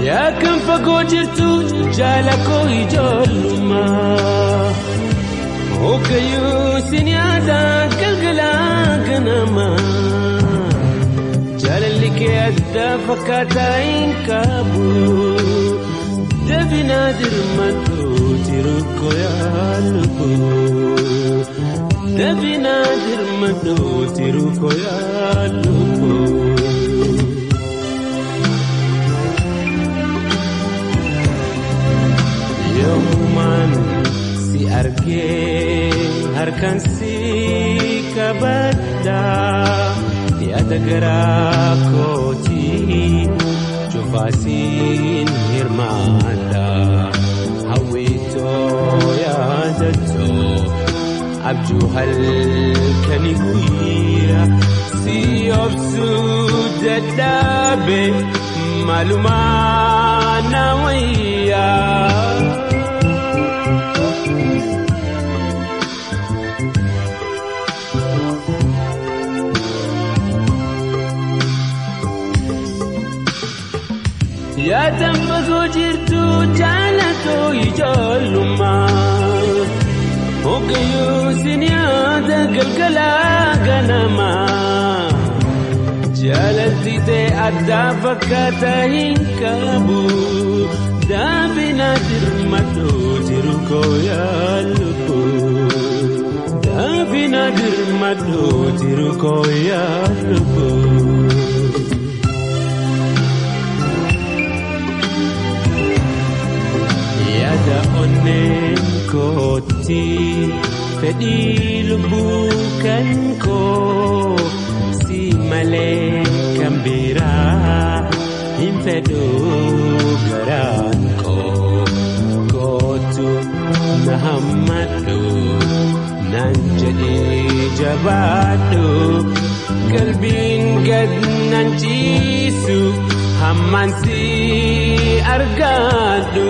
Yaa kan fagoo jirtu jaala koo ijoollummaa. Hoggayyuu sin yaada galgalaa ganamaa. Jaalalli kee adda fakkaataa hin qabu. Dabinaa dirmadhu jiru koo yaalubu. Dabinaa dirmadhu jiru koo yaalubu. Yoomumaan si argee harkaan si qabadha yaada garaa kootii cufaasiin hirmaadha hawwitoo yaadatoo abjuu halkanii guyyaa si obsuu dadhabe maalumaa na wayyaa. Yaadaan fagoo jirtu jaalatoo ijoollummaa. Hoggayyuu sin yaada galgalaa ganamaa. Jaalalli ta'e addaa fakkaataa hin qabu. Daabina dirmadhoo jiru koo yaalubu. Daabina dirmadhoo jiru koo yaalubu. Yaada onneen kooti fedhii lubbuu kan koo si malee kan biraa hin fedhu garaan koo kootu na hammadhu naan jedhee jabaadhu qalbiin gad naan ciisu hammaan si argaadhu.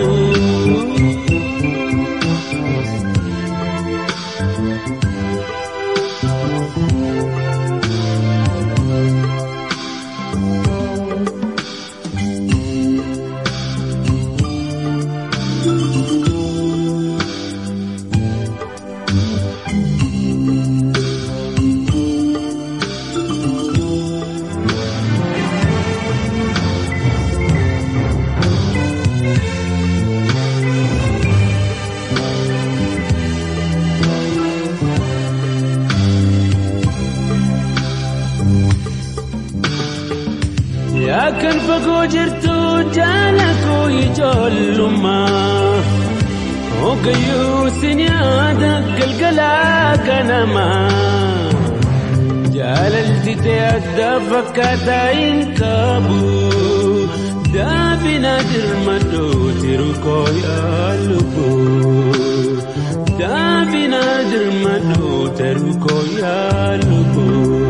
Yaa kan fagoo jirtu jaala koo ijoollummaa. Hoggayyuu sin yaada galgalaa ganamaa. Jaalalli ta'e adda fakkaataa hin qabu. Daabina dirmadhoo jiru koo yaalubu. Daabina dirmadhoo jiru koo yaalubu.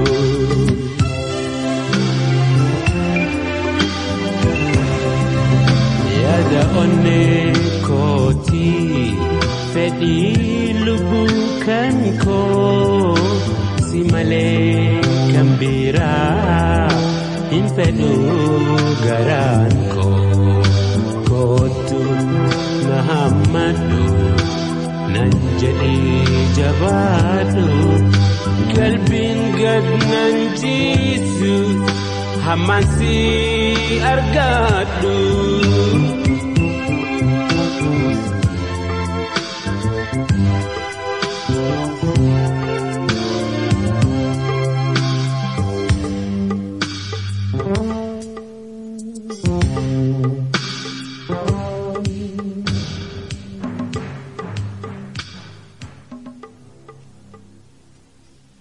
Yaada onnee kootii fedhii lubbuu kan koo si malee kan biraa hin fedhu garaan koo kootu na hammadhu nan jedhee jabaadhu qalbiin gad nan ciisu hammaan si argaadhu.